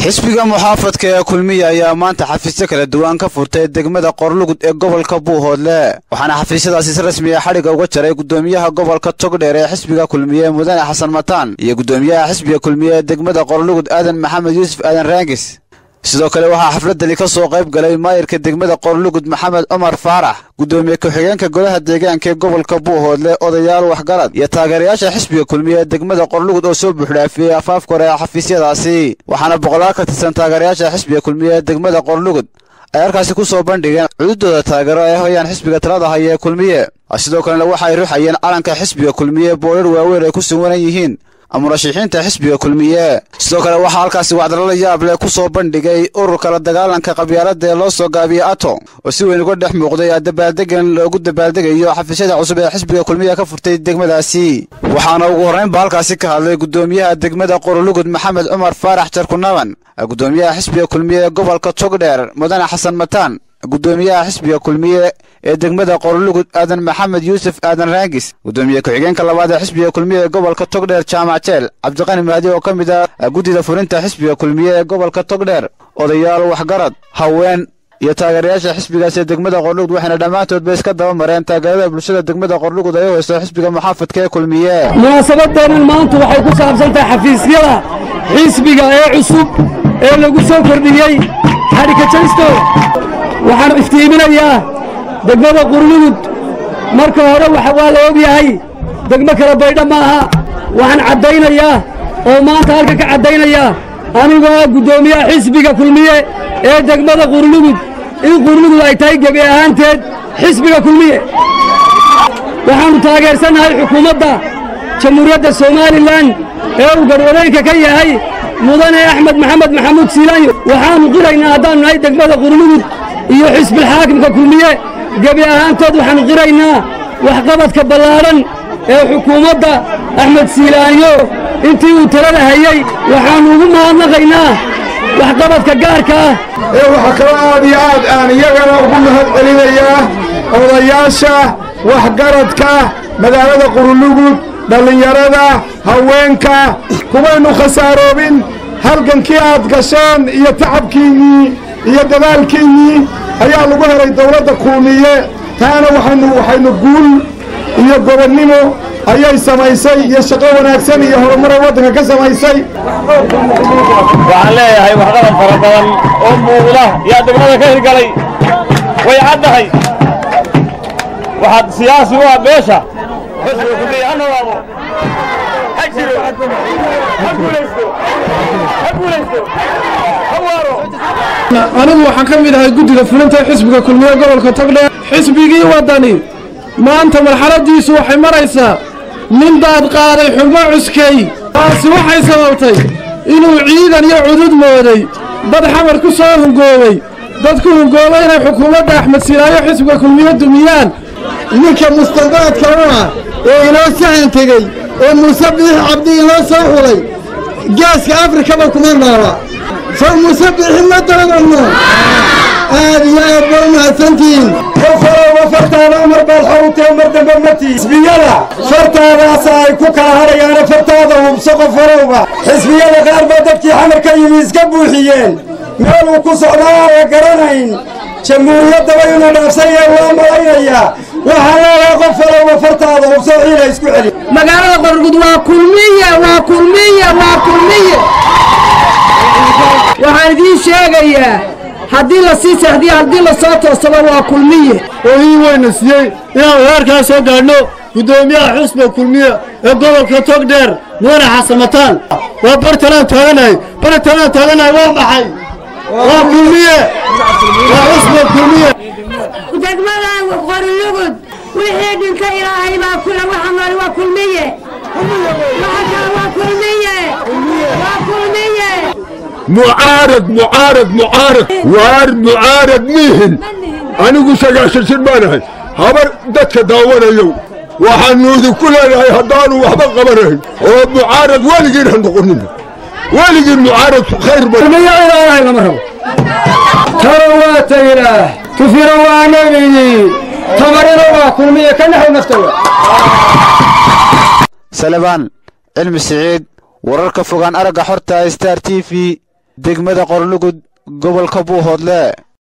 xisbiga muxaafadka ee kulmiya ayaa maanta xafiisyo kala duwan ka furtay degmada qorlugud ee gobolka buuhoodle waxaana xafiisyadaasi si rasmi a xadhigga uga jaray gudoomiyaha gobolka togdheer ee xisbiga kulmiye mudane xasan mataan iyo gudoomiyaha xisbiga kulmiye ee degmada qorlugud aadan maxamed yuusuf aadan raangis sidoo kale waxaa xafladani ka soo qayb galay maayirka degmada qorlugud maxamed cumar faarax gudoomiye ku-xigeenka golaha deegaanka ee gobolka buuhoodle odayaal waxgarad iyo taageerayaasha xisbiga kulmiye ee degmada qorlugud oo soo buuxdhaafiyey afaafka hore ee xafiisyadaasi waxaana boqolaal ka tirsan taageerayaasha xisbiga kulmiye ee degmada qorlugud ay halkaasi ku soo bandhigeen cududooda taageero ay hoyaan xisbiga talada haya ee kulmiye sidoo kalena waxa ay ruxayeen calanka xisbiga kulmiye boorar waaweyn ay ku suwanan yihiin murashixiinta xisbiga kulmiye sidoo kale waxaa halkaasi wacdalala yaab leh ku soo bandhigay ururka la dagaalanka qabyaalada ee loo soo gaabiyey ato oo si weyn uga dhex muuqday dabaaldegan loogu dabaaldegayo xafiisyada cusub ee xisbiga kulmiye ka furtay degmadaasi waxaana ugu horraynba halkaasi ka hadlay gudoomiyaha degmada qorolugud maxamed cumar faarax jarkunaban gudoomiyaha xisbiga kulmiye ee gobolka togdheer mudane xasan mataan gudoomiyaha xisbiga kulmiye ee degmada qorlugud aadan maxamed yuusuf aadan raangis gudoomiye ku-xigeenka labaad ee xisbiga kulmiye ee gobolka togdheer jaamac jeel cabdiqani mahdi oo ka mid ah guddida fulinta xisbiga kulmiye ee gobolka togdheer odayaal waxgarad haween iyo taageerayaasha xisbigaas ee degmada qorlugud waxayna dhammaantoodba iska daba mareen taageerada bulshada degmada qorlugud ay u haysto xisbiga muxaafadka ee kulmiye munaasabadeennan maanta waxay ku saabsan tahay xafiisyada xisbiga ee cusub ee lagu soo kordhiyey xadhika janstooda waxaan iftiiminayaa degmada qurlugud marka hore waa la og yahay degmo kala baydha ma aha waxaan caddaynayaa oo maanta halka ka caddaynayaa anigoo ah guddoomiyaha xisbiga kulmiye ee degmada qurlugud in qurlugud ay tahay gebi ahaanteed xisbiga kulmiye waxaannu taageersannahay xukuumadda jamhuuriyadda somalilan ee uu garwadeenka ka yahay mudane axmed maxamed maxamuud siilaanyo waxaannu qiraynaa haddaannu nahay degmada qurlugud iyo xisbilxaakimka kulmiye gebi ahaantood waxaannu qiraynaa waxqabadka ballaadhan ee xukuumadda axmed siilaanyo intii uu talada hayey waxaannu ugu mahadnaqaynaa waxqabadka gaarka ah ee waxaa kaloo aad iyo aad aan iyagana ugu mahad celinayaa odayaasha waxgaradka magaalada qurulugud dhallinyarada haweenka kumaynu khasaaroobin halgankii aad gasheen iyo tacabkiinnii iyo dadaalkiinnii ayaa lagu helay dawladda kuumiye taana waxaynu waxaynu guul iyo gobonnimo ayay samaysay iyo shaqo wanaagsan iyo horumaray waddanka ka samaysay waxaan leeyahay waxqabad fara badan oo muuqda yaa degmada ka hirgalay way caddahay waxaad siyaasi u ah beesha ha noolaado ha jiro ha guulaysto ha guulaysto ha waaro anigu waxaan ka mid ahay guddida fulinta xisbiga kulmiye gobolka togdheer xisbigii waddani maanta marxaladdiisu waxay maraysaa nin daad qaaday xubno cuskay taasi waxay sababtay inuu ciidan iyo cudud mooday dad xamar ku soo hungoobay dad ku hungoobay inay xukuumadda axmed silaayo xisbiga kulmiye dumiyaan ninka mustandaadka u ah ee inoo sahan tegey ee muuse biix cabdi inoo soo xulay geeska afrikaba kuma noola soo muuse biixi ma doodanno aad iyo aad ba u mahadsantihiin qofalowa fartaada mar baad xawtee mar dambe matii xisbiyada fartaadaas ay ku kala hadhayaana fartaada hubso qofolowba xisbiyada qaar baa dadkii xamar ka yimi iska buuxiyeen meel uu ku socdaa aan garanayn jamhuuriyaddaba inuu dhaafsanyah waa malaynayaa waxaa leedahay qofalowa fartaada hubso ciila isku celi magaalada qorgud waa kulmiye waa kulmiye waa kulmiye waxaan idiin sheegayaa haddii la sii seexdiyo haddii la soo toosaba waa kulmiye oo ii weyna siiyey inaan weerarkaa soo gaadhno guddoomiyaha xusba kulmiye ee gobolka togdheer mudane xasamataan waa bartalaan taaganahay bartalaan taaganahay waa maxay waa kulmiye waa xusba kulmiye degmada qorlugud wixii dhinta ilaahay baa kula waxa nool waa kulmiye waxa waa kulmiye waa kulmiye mucaarad mucaarad mucaarad waar mucaarad mihin anigu sagaashan jir baanahay habar dadka daawanayow waxaannu idinku leenahay haddaanu waxba qabanayn oo mucaarad weligiin ha noqonin weligiin mucaaradku khayr ilaahay lama rabo taro waa taylaah tufiro waa nabigii tamarina waa kulmiye ka naxw naftawa salebaan cilmi siciid wararka fogaan aragga xorta star t v degmada qorlugud gobolka buuhoodle